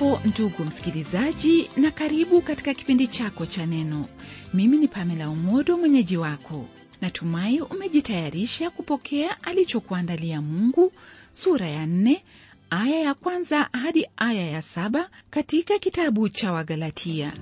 hujambo ndugu msikilizaji na karibu katika kipindi chako cha neno mimi ni pamela umodo mwenyeji wako natumai umejitayarisha kupokea alichokuandalia mungu sura ya nne aya ya kwanza hadi aya ya saba katika kitabu cha wagalatia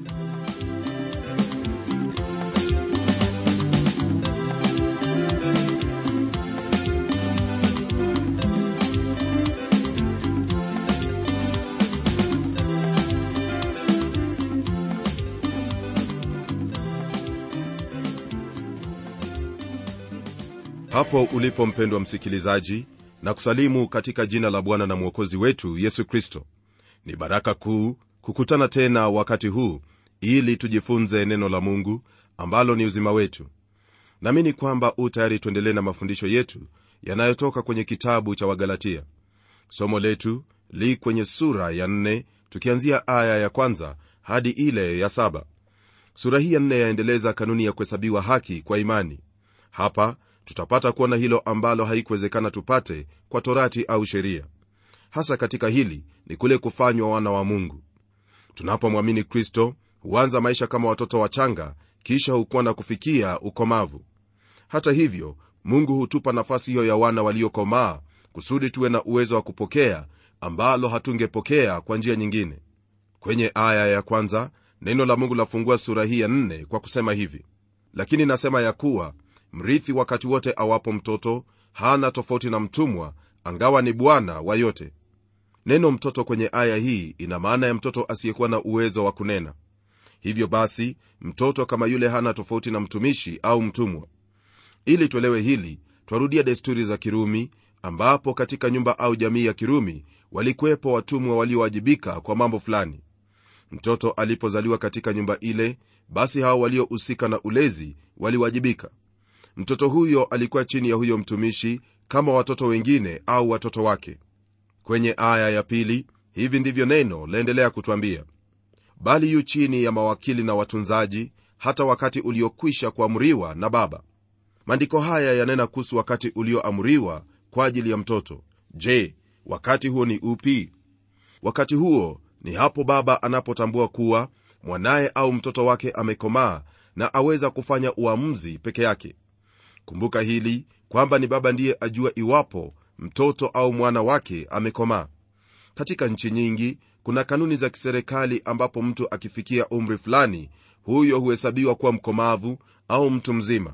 hapo ulipo mpendwa msikilizaji na kusalimu katika jina la bwana na mwokozi wetu yesu kristo ni baraka kuu kukutana tena wakati huu ili tujifunze neno la mungu ambalo ni uzima wetu naamini kwamba u tayari tuendelee na mafundisho yetu yanayotoka kwenye kitabu cha wagalatia somo letu li kwenye sura ya nne tukianzia aya ya kwanza hadi ile ya saba sura hii ya nne yaendeleza kanuni ya kuhesabiwa haki kwa imani hapa tutapata kuona hilo ambalo haikuwezekana tupate kwa torati au sheria hasa katika hili ni kule kufanywa wana wa mungu tunapomwamini kristo huanza maisha kama watoto wachanga kisha hukuwa na kufikia ukomavu hata hivyo mungu hutupa nafasi hiyo ya wana waliokomaa kusudi tuwe na uwezo wa kupokea ambalo hatungepokea kwa njia nyingine kwenye aya ya kwanza neno la mungu lafungua sura hii ya nne kwa kusema hivi lakini nasema ya kuwa mrithi wakati wote awapo mtoto hana tofauti na mtumwa angawa ni bwana wa yote neno mtoto kwenye aya hii ina maana ya mtoto asiyekuwa na uwezo wa kunena hivyo basi mtoto kama yule hana tofauti na mtumishi au mtumwa ili tuelewe hili twarudia desturi za kirumi ambapo katika nyumba au jamii ya kirumi walikuwepo watumwa waliowajibika kwa mambo fulani mtoto alipozaliwa katika nyumba ile basi hao waliohusika na ulezi waliwajibika mtoto huyo alikuwa chini ya huyo mtumishi kama watoto wengine au watoto wake kwenye aya ya pili hivi ndivyo neno laendelea kutwambia bali yu chini ya mawakili na watunzaji hata wakati uliokwisha kuamriwa na baba maandiko haya yanena kuhusu wakati ulioamriwa kwa ajili ya mtoto je wakati huo ni upi wakati huo ni hapo baba anapotambua kuwa mwanaye au mtoto wake amekomaa na aweza kufanya uamuzi peke yake kumbuka hili kwamba ni baba ndiye ajua iwapo mtoto au mwana wake amekomaa katika nchi nyingi kuna kanuni za kiserikali ambapo mtu akifikia umri fulani huyo huhesabiwa kuwa mkomavu au mtu mzima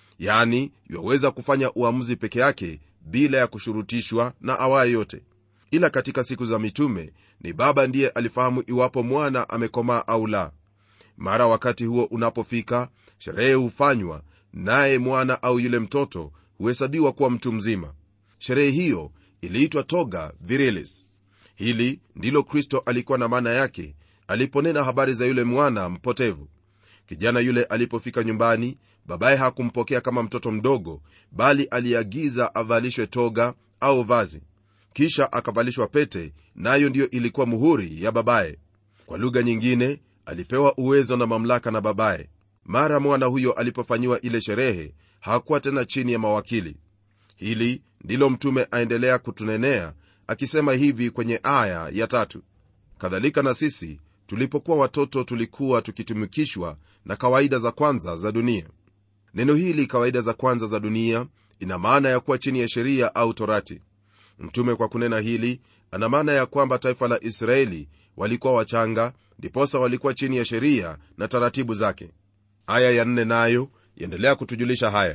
yani yaweza kufanya uamuzi peke yake bila ya kushurutishwa na awaye yote ila katika siku za mitume ni baba ndiye alifahamu iwapo mwana amekomaa au la mara wakati huo unapofika sherehe hufanywa naye mwana au yule mtoto huhesabiwa kuwa mtu mzima sherehe hiyo iliitwa toga virilis hili ndilo kristo alikuwa na maana yake aliponena habari za yule mwana mpotevu kijana yule alipofika nyumbani babaye hakumpokea kama mtoto mdogo bali aliagiza avalishwe toga au vazi kisha akavalishwa pete nayo ndiyo ilikuwa muhuri ya babaye kwa lugha nyingine alipewa uwezo na mamlaka na babaye mara mwana huyo alipofanyiwa ile sherehe hakuwa tena chini ya mawakili hili ndilo mtume aendelea kutunenea akisema hivi kwenye aya ya tatu kadhalika na sisi tulipokuwa watoto tulikuwa tukitumikishwa na kawaida za kwanza za dunia neno hili kawaida za kwanza za dunia ina maana ya kuwa chini ya sheria au torati mtume kwa kunena hili ana maana ya kwamba taifa la israeli walikuwa wachanga ndiposa walikuwa chini ya sheria na taratibu zake aya ya nne nayo yaendelea kutujulisha haya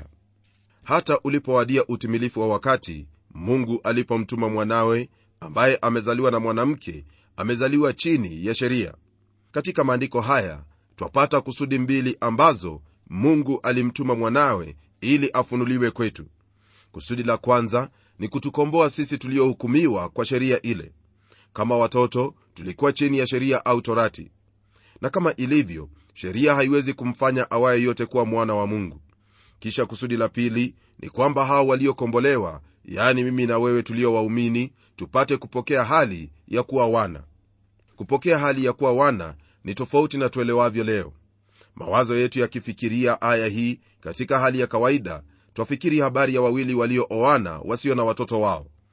hata ulipowadia utimilifu wa wakati mungu alipomtuma mwanawe ambaye amezaliwa na mwanamke amezaliwa chini ya sheria katika maandiko haya twapata kusudi mbili ambazo mungu alimtuma mwanawe ili afunuliwe kwetu kusudi la kwanza ni kutukomboa sisi tuliohukumiwa kwa sheria ile kama watoto tulikuwa chini ya sheria au torati na kama ilivyo sheria haiwezi kumfanya awaye yote kuwa mwana wa mungu kisha kusudi la pili ni kwamba hao waliokombolewa yaani mimi na wewe tulio waumini tupate kupokea hali ya kuwa wana kupokea hali ya kuwa wana ni tofauti na tuelewavyo leo mawazo yetu yakifikiria aya hii katika hali ya kawaida twafikiri habari ya wawili waliooana wasio na watoto wao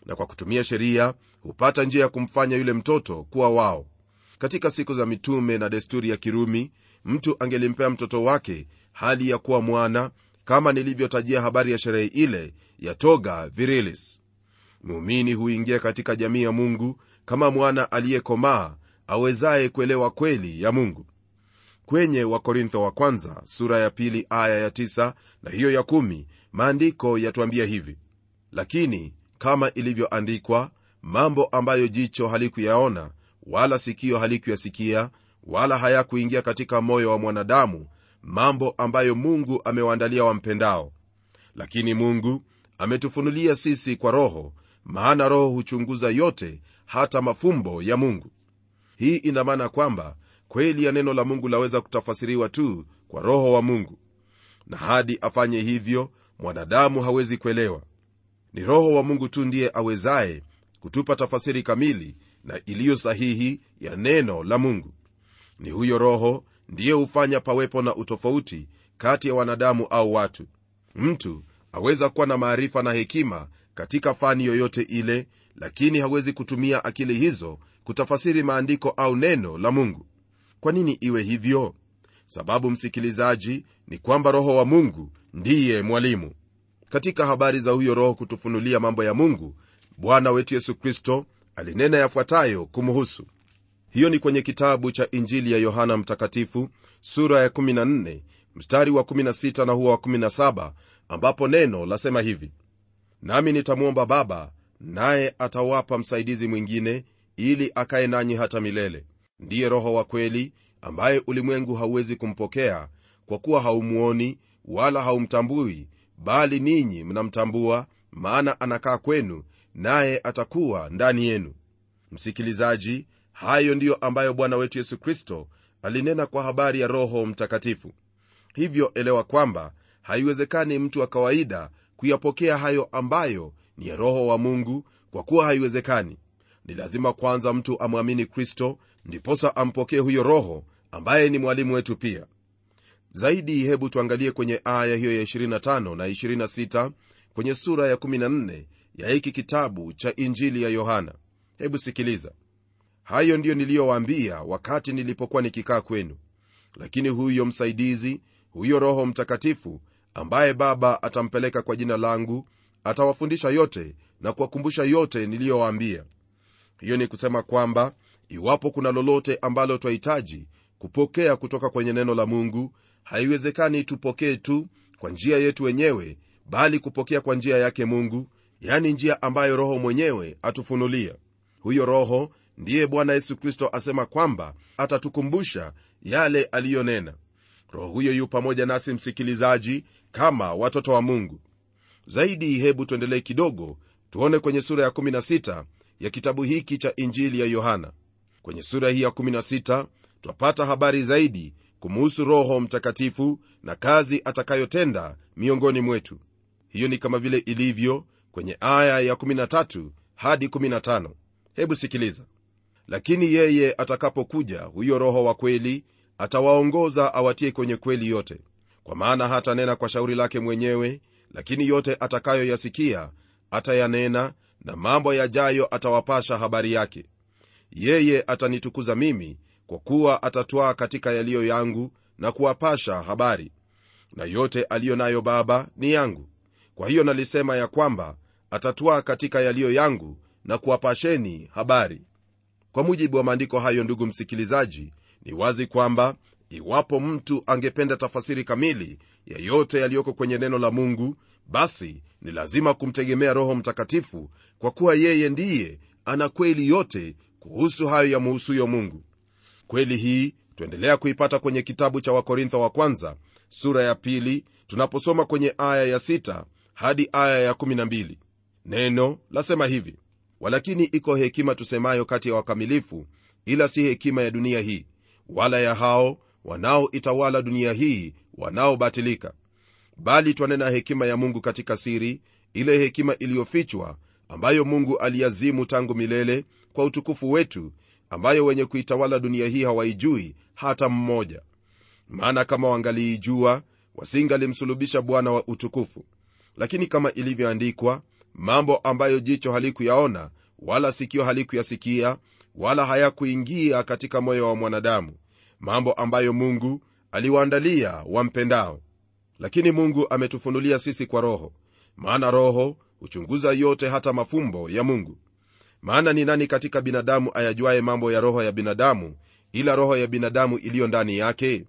na kwa kutumia sheria hupata njia ya kumfanya yule mtoto kuwa wao katika siku za mitume na desturi ya kirumi mtu angelimpea mtoto wake hali ya kuwa mwana kama nilivyotajia habari ya sherehe ile ya toga virilis muumini huingia katika jamii ya mungu kama mwana aliyekomaa awezaye kuelewa kweli ya mungu kwenye wakorintho wa kwanza sura ya pili aya ya tisa na hiyo ya kumi maandiko yatuambia hivi lakini kama ilivyoandikwa mambo ambayo jicho halikuyaona wala sikio halikuyasikia wala hayakuingia katika moyo wa mwanadamu mambo ambayo mungu amewaandalia wampendao lakini mungu ametufunulia sisi kwa roho maana roho huchunguza yote hata mafumbo ya mungu hii ina maana kwamba kweli ya neno la mungu laweza kutafasiriwa tu kwa roho wa mungu na hadi afanye hivyo mwanadamu hawezi kuelewa ni roho wa mungu tu ndiye awezaye kutupa tafasiri kamili na iliyo sahihi ya neno la mungu ni huyo roho ndiye hufanya pawepo na utofauti kati ya wanadamu au watu mtu aweza kuwa na maarifa na hekima katika fani yoyote ile lakini hawezi kutumia akili hizo kutafasiri maandiko au neno la mungu kwa nini iwe hivyo sababu msikilizaji ni kwamba roho wa mungu ndiye mwalimu katika habari za huyo roho kutufunulia mambo ya mungu bwana wetu yesu kristo alinena yafuatayo kumhusu hiyo ni kwenye kitabu cha injili ya yohana mtakatifu sura ya 14 mstari wa 16 na huwa wa 17 ambapo neno lasema hivi nami nitamwomba baba naye atawapa msaidizi mwingine ili akaye nanyi hata milele ndiye roho wa kweli ambaye ulimwengu hauwezi kumpokea kwa kuwa haumuoni wala haumtambui bali ninyi mnamtambua maana anakaa kwenu naye atakuwa ndani yenu msikilizaji hayo ndiyo ambayo bwana wetu yesu kristo alinena kwa habari ya roho mtakatifu hivyo elewa kwamba haiwezekani mtu wa kawaida kuyapokea hayo ambayo ni ya roho wa mungu kwa kuwa haiwezekani ni lazima kwanza mtu amwamini kristo ndiposa ampokee huyo roho ambaye ni mwalimu wetu pia zaidi hebu tuangalie kwenye aya hiyo ya 25 na 26 kwenye sura ya 14 ya hiki kitabu cha injili ya yohana hebu sikiliza hayo ndiyo niliyowaambia wakati nilipokuwa nikikaa kwenu lakini huyo msaidizi huyo roho mtakatifu ambaye baba atampeleka kwa jina langu atawafundisha yote na kuwakumbusha yote niliyowaambia hiyo ni kusema kwamba iwapo kuna lolote ambalo twahitaji kupokea kutoka kwenye neno la mungu haiwezekani tupokee tu kwa njia yetu wenyewe bali kupokea kwa njia yake mungu yani njia ambayo roho mwenyewe atufunulia huyo roho ndiye bwana yesu kristo asema kwamba atatukumbusha yale aliyonena roho huyo yu pamoja nasi msikilizaji kama watoto wa mungu zaidi hebu tuendelee kidogo tuone kwenye sura ya 16 ya kitabu hiki cha injili ya yohana kwenye sura hii ya 16 twapata habari zaidi kumuhusu roho mtakatifu na kazi atakayotenda miongoni mwetu hiyo ni kama vile ilivyo kwenye aya ya 13 hadi 15 hebu sikiliza lakini yeye atakapokuja huyo roho wa kweli atawaongoza awatie kwenye kweli yote kwa maana hatanena kwa shauri lake mwenyewe lakini yote atakayoyasikia atayanena na mambo yajayo atawapasha habari yake yeye atanitukuza mimi kwa kuwa atatwaa katika yaliyo yangu na kuwapasha habari na yote aliyo nayo baba ni yangu kwa hiyo nalisema ya kwamba atatwaa katika yaliyo yangu na kuwapasheni habari kwa mujibu wa maandiko hayo ndugu msikilizaji ni wazi kwamba iwapo mtu angependa tafasiri kamili ya yote yaliyoko kwenye neno la mungu basi ni lazima kumtegemea roho mtakatifu kwa kuwa yeye ndiye ana kweli yote kuhusu hayo yamuhusuyo mungu kweli hii twaendelea kuipata kwenye kitabu cha wakorintho wa kwanza sura ya pili tunaposoma kwenye aya ya 6 hadi aya ya 12 neno lasema hivi walakini iko hekima tusemayo kati ya wakamilifu ila si hekima ya dunia hii wala ya hao wanaoitawala dunia hii wanaobatilika bali twanena hekima ya mungu katika siri ile hekima iliyofichwa ambayo mungu aliazimu tangu milele kwa utukufu wetu ambayo wenye kuitawala dunia hii hawaijui hata mmoja maana kama wangaliijua wasingalimsulubisha bwana wa utukufu lakini kama ilivyoandikwa mambo ambayo jicho halikuyaona wala sikio halikuyasikia wala hayakuingia katika moyo wa mwanadamu mambo ambayo mungu aliwaandalia wampendao lakini mungu ametufunulia sisi kwa roho maana roho huchunguza yote hata mafumbo ya mungu maana ni nani katika binadamu ayajuaye mambo ya roho ya binadamu ila roho ya binadamu iliyo ndani yake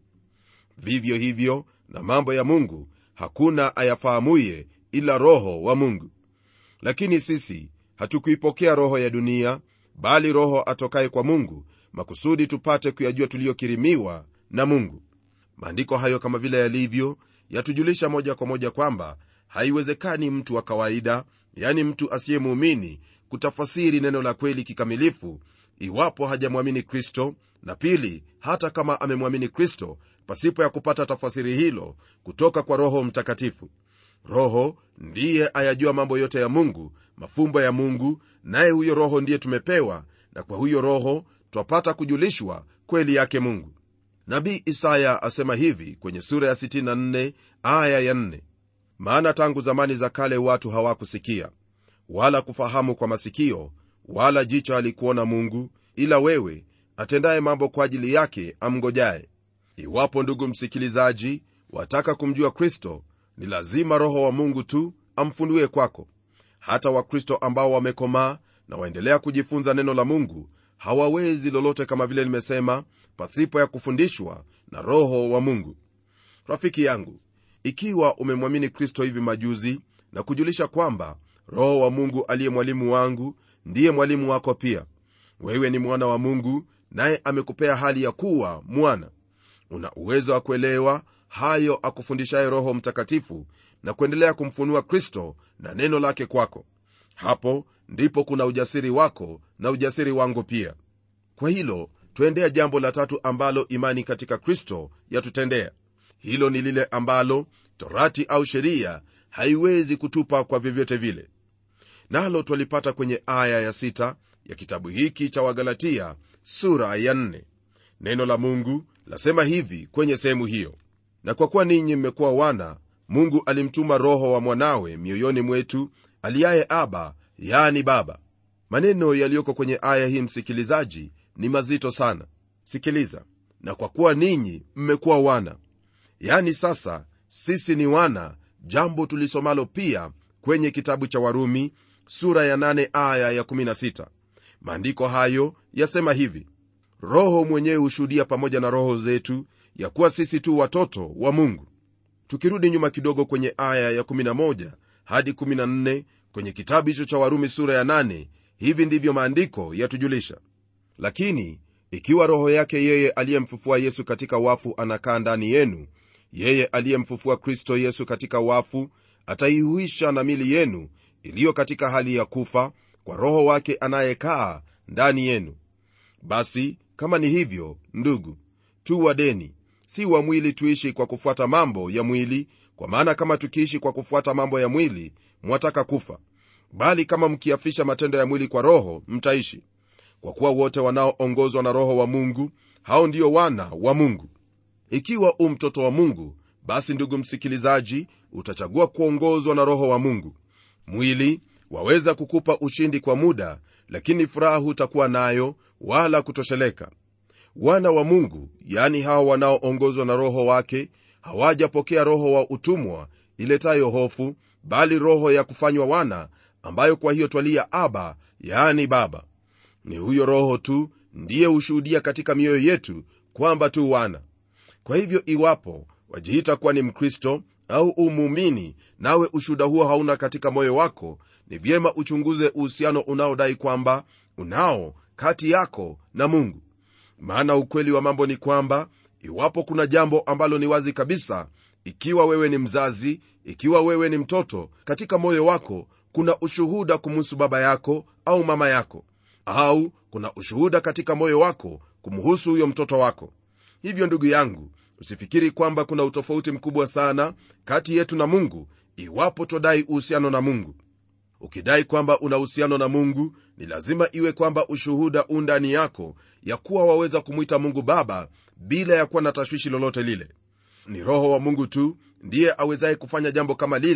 vivyo hivyo na mambo ya mungu hakuna ayafahamuye ila roho wa mungu lakini sisi hatukuipokea roho ya dunia bali roho atokaye kwa mungu makusudi tupate kuyajua tuliyokirimiwa na mungu maandiko hayo kama vile yalivyo yatujulisha moja kwa moja kwamba haiwezekani mtu wa kawaida yani mtu asiyemuumini kutafasiri neno la kweli kikamilifu iwapo hajamwamini kristo na pili hata kama amemwamini kristo pasipo ya kupata tafasiri hilo kutoka kwa roho mtakatifu roho ndiye ayajua mambo yote ya mungu mafumbo ya mungu naye huyo roho ndiye tumepewa na kwa huyo roho twapata kujulishwa kweli yake mungu nabii isaya asema hivi kwenye sura ya 64 aya ya 4 maana tangu zamani za kale watu hawakusikia wala kufahamu kwa masikio wala jicho halikuona mungu ila wewe atendaye mambo kwa ajili yake amngojaye iwapo ndugu msikilizaji wataka kumjua kristo ni lazima roho wa mungu tu amfunue kwako hata wakristo ambao wamekomaa na waendelea kujifunza neno la mungu hawawezi lolote kama vile nimesema pasipo ya kufundishwa na roho wa mungu rafiki yangu ikiwa umemwamini kristo hivi majuzi na kujulisha kwamba roho wa mungu aliye mwalimu wangu ndiye mwalimu wako pia wewe ni mwana wa mungu naye amekupea hali ya kuwa mwana una uwezo wa kuelewa hayo akufundishaye roho mtakatifu na kuendelea kumfunua kristo na neno lake kwako hapo ndipo kuna ujasiri wako na ujasiri wangu pia kwa hilo twendea jambo la tatu ambalo imani katika kristo yatutendea hilo ni lile ambalo torati au sheria haiwezi kutupa kwa vyovyote vile nalo twalipata kwenye aya ya sita ya kitabu hiki cha wagalatia sura ya nne. neno la mungu lasema hivi kwenye sehemu hiyo na kwa kuwa ninyi mmekuwa wana mungu alimtuma roho wa mwanawe mioyoni mwetu aliyaye aba yani baba maneno yaliyoko kwenye aya hii msikilizaji ni mazito sana sikiliza na kwa kuwa ninyi mmekuwa wana yani sasa sisi ni wana jambo tulisomalo pia kwenye kitabu cha warumi sura ya 8 aya ya 16 maandiko hayo yasema hivi roho mwenyewe hushuhudia pamoja na roho zetu ya kuwa sisi tu watoto wa mungu tukirudi nyuma kidogo kwenye aya ya 11 hadi 14 kwenye kitabu hicho cha warumi sura ya 8 hivi ndivyo maandiko yatujulisha lakini ikiwa roho yake yeye aliyemfufua yesu katika wafu anakaa ndani yenu yeye aliyemfufua kristo yesu katika wafu ataihuisha na mili yenu iliyo katika hali ya kufa kwa roho wake anayekaa ndani yenu basi kama ni hivyo ndugu tu wadeni si wa mwili tuishi kwa kufuata mambo ya mwili kwa maana kama tukiishi kwa kufuata mambo ya mwili mwataka kufa bali kama mkiafisha matendo ya mwili kwa roho mtaishi kwa kuwa wote wanaoongozwa na roho wa mungu hao ndio wana wa mungu ikiwa u mtoto wa mungu basi ndugu msikilizaji utachagua kuongozwa na roho wa mungu mwili waweza kukupa ushindi kwa muda lakini furaha hutakuwa nayo wala kutosheleka wana wa mungu yani hawa wanaoongozwa na roho wake hawajapokea roho wa utumwa iletayo hofu bali roho ya kufanywa wana ambayo kwa hiyo twalia aba yani baba ni huyo roho tu ndiye hushuhudia katika mioyo yetu kwamba tu wana kwa hivyo iwapo wajiita kuwa ni mkristo au umuumini nawe ushuhuda huo hauna katika moyo wako ni vyema uchunguze uhusiano unaodai kwamba unao kati yako na mungu maana ukweli wa mambo ni kwamba iwapo kuna jambo ambalo ni wazi kabisa ikiwa wewe ni mzazi ikiwa wewe ni mtoto katika moyo wako kuna ushuhuda kumuhusu baba yako au mama yako au kuna ushuhuda katika moyo wako kumhusu huyo mtoto wako hivyo ndugu yangu usifikiri kwamba kuna utofauti mkubwa sana kati yetu na mungu iwapo twadai uhusiano na mungu ukidai kwamba una uhusiano na mungu ni lazima iwe kwamba ushuhuda u ndani yako ya kuwa waweza kumwita mungu baba bila ya kuwa na tashwishi lolote lile ni roho wa mungu tu ndiye awezaye kufanya jambo kama lile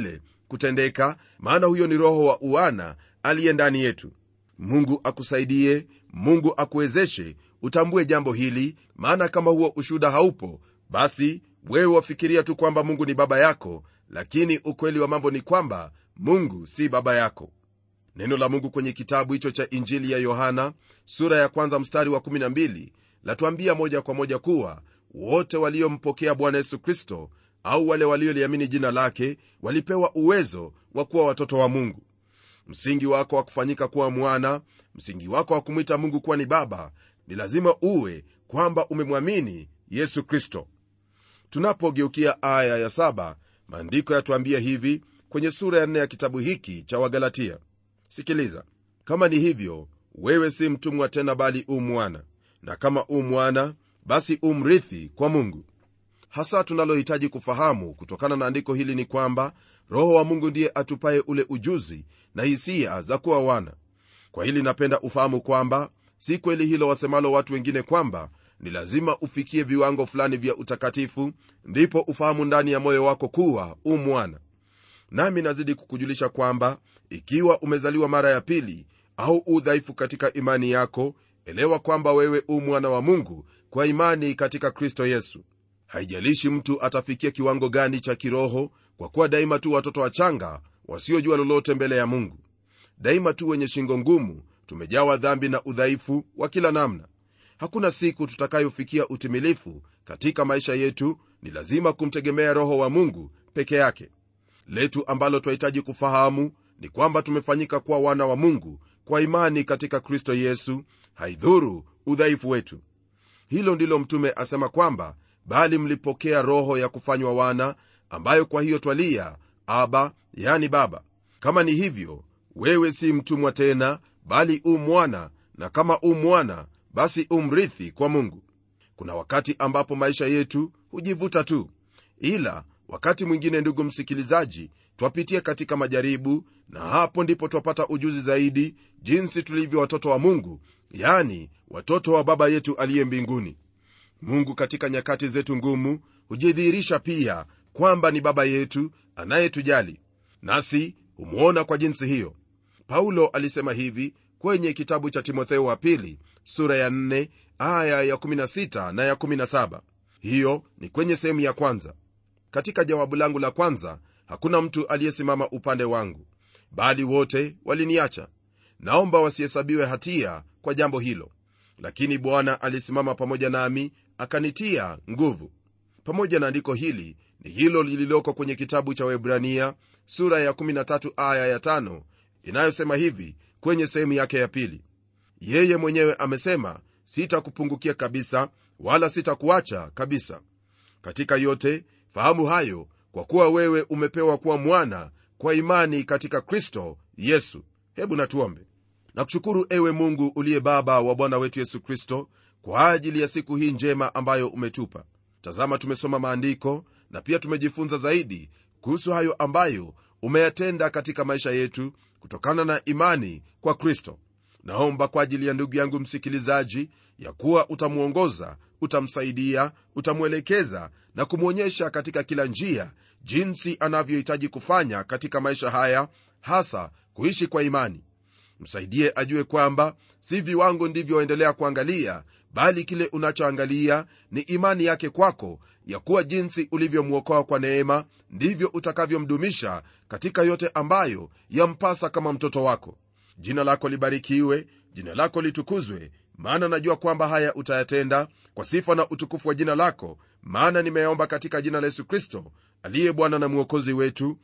kutendeka maana huyo ni roho wa uana aliye ndani yetu mungu akusaidie mungu akuwezeshe utambue jambo hili maana kama huo ushuda haupo basi wewe wafikiria tu kwamba mungu ni baba yako lakini ukweli wa mambo ni kwamba mungu si baba yako neno la mungu kwenye kitabu hicho cha injili ya yohana sura ya kwanza mstari wa 12 latuambia moja kwa moja kuwa wote waliompokea bwana yesu kristo au wale walioliamini jina lake walipewa uwezo wa kuwa watoto wa mungu msingi wako wa kufanyika kuwa mwana msingi wako wa kumwita mungu kuwa ni baba ni lazima uwe kwamba umemwamini yesu kristo tunapogeukia aya ya saba maandiko yatuambia hivi kwenye sura ya nne ya kitabu hiki cha wagalatia sikiliza kama ni hivyo wewe si mtumwa tena bali u mwana na kama u mwana basi umrithi kwa mungu hasa tunalohitaji kufahamu kutokana na andiko hili ni kwamba roho wa mungu ndiye atupaye ule ujuzi na hisia za kuwa wana kwa hili napenda ufahamu kwamba si kweli hilo wasemalo watu wengine kwamba ni lazima ufikie viwango fulani vya utakatifu ndipo ufahamu ndani ya moyo wako kuwa u mwana nami nazidi kukujulisha kwamba ikiwa umezaliwa mara ya pili au udhaifu katika imani yako elewa kwamba wewe u mwana wa mungu kwa imani katika kristo yesu haijalishi mtu atafikia kiwango gani cha kiroho kwa kuwa daima tu watoto wachanga wasiojua lolote mbele ya mungu daima tu wenye shingo ngumu tumejawa dhambi na udhaifu wa kila namna hakuna siku tutakayofikia utimilifu katika maisha yetu ni lazima kumtegemea roho wa mungu peke yake letu ambalo twahitaji kufahamu ni kwamba tumefanyika kuwa wana wa mungu kwa imani katika kristo yesu haidhuru udhaifu wetu hilo ndilo mtume asema kwamba bali mlipokea roho ya kufanywa wana ambayo kwa hiyo twalia aba yani baba kama ni hivyo wewe si mtumwa tena bali u mwana na kama u mwana basi umrithi kwa mungu kuna wakati ambapo maisha yetu hujivuta tu ila wakati mwingine ndugu msikilizaji twapitia katika majaribu na hapo ndipo twapata ujuzi zaidi jinsi tulivyo watoto wa mungu yani watoto wa baba yetu aliye mbinguni mungu katika nyakati zetu ngumu hujidhihirisha pia kwamba ni baba yetu anayetujali nasi humwona kwa jinsi hiyo paulo alisema hivi kwenye kitabu cha timotheo wa pili sura ya 4 aya ya 16 na ya 17 hiyo ni kwenye sehemu ya kwanza katika jawabu langu la kwanza hakuna mtu aliyesimama upande wangu bali wote waliniacha naomba wasihesabiwe hatia kwa jambo hilo lakini bwana alisimama pamoja nami akanitia nguvu pamoja na andiko hili ni hilo lililoko kwenye kitabu cha webrania sura ya 13 aya ya 5 inayosema hivi kwenye sehemu yake ya pili yeye mwenyewe amesema sitakupungukia kabisa wala sitakuacha kabisa katika yote fahamu hayo kwa kuwa wewe umepewa kuwa mwana kwa imani katika kristo yesu hebu natuombe nakushukuru ewe mungu uliye baba wa bwana wetu yesu kristo kwa ajili ya siku hii njema ambayo umetupa tazama tumesoma maandiko na pia tumejifunza zaidi kuhusu hayo ambayo umeyatenda katika maisha yetu kutokana na imani kwa kristo naomba kwa ajili ya ndugu yangu msikilizaji ya kuwa utamwongoza utamsaidia utamwelekeza na kumwonyesha katika kila njia jinsi anavyohitaji kufanya katika maisha haya hasa kuishi kwa imani msaidie ajue kwamba si viwango ndivyo waendelea kuangalia bali kile unachoangalia ni imani yake kwako ya kuwa jinsi ulivyomwokoa kwa neema ndivyo utakavyomdumisha katika yote ambayo yampasa kama mtoto wako jina lako libarikiwe jina lako litukuzwe maana najua kwamba haya utayatenda kwa sifa na utukufu wa jina lako maana nimeomba katika jina la yesu kristo aliye bwana na mwokozi wetu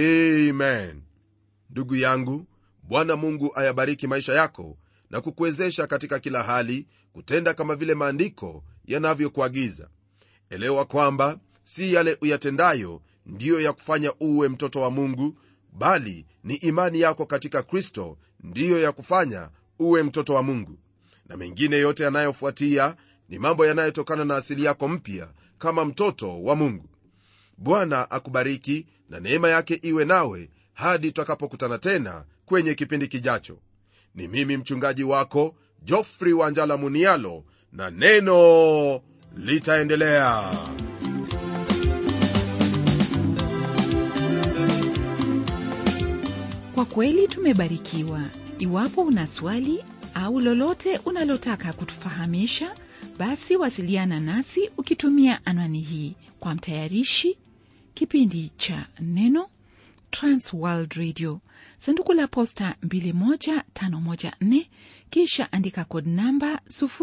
amen ndugu yangu bwana mungu ayabariki maisha yako na kukuwezesha katika kila hali kutenda kama vile maandiko yanavyokuagiza elewa kwamba si yale uyatendayo ndiyo ya kufanya uwe mtoto wa mungu bali ni imani yako katika kristo ndiyo ya kufanya uwe mtoto wa mungu na mengine yote yanayofuatia ni mambo yanayotokana na asili yako mpya kama mtoto wa mungu bwana akubariki na neema yake iwe nawe hadi tutakapokutana tena kwenye kipindi kijacho ni mimi mchungaji wako jofri wanjala munialo na neno litaendelea kwa kweli tumebarikiwa iwapo una swali au lolote unalotaka kutufahamisha basi wasiliana nasi ukitumia anwani hii kwa mtayarishi kipindi cha neno transworld radio sanduku la posta 21514 kisha andika kod namba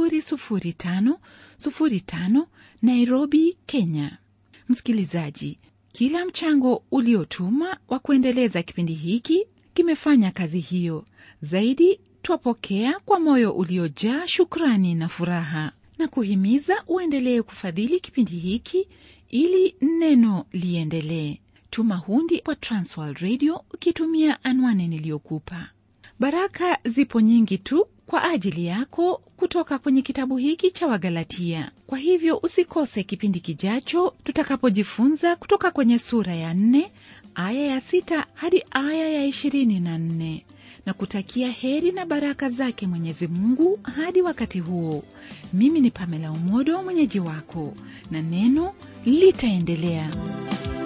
00505 nairobi kenya msikilizaji kila mchango uliotuma wa kuendeleza kipindi hiki kimefanya kazi hiyo zaidi twapokea kwa moyo uliojaa shukrani na furaha na kuhimiza uendelee kufadhili kipindi hiki ili neno liendelee tuma hundi kwa transworld radio ukitumia anwani niliyokupa baraka zipo nyingi tu kwa ajili yako kutoka kwenye kitabu hiki cha wagalatia kwa hivyo usikose kipindi kijacho tutakapojifunza kutoka kwenye sura ya nne aya ya sita hadi aya ya ishirini na nne na kutakia heri na baraka zake mwenyezi mungu hadi wakati huo mimi ni pamela umodo mwenyeji wako na neno litaendelea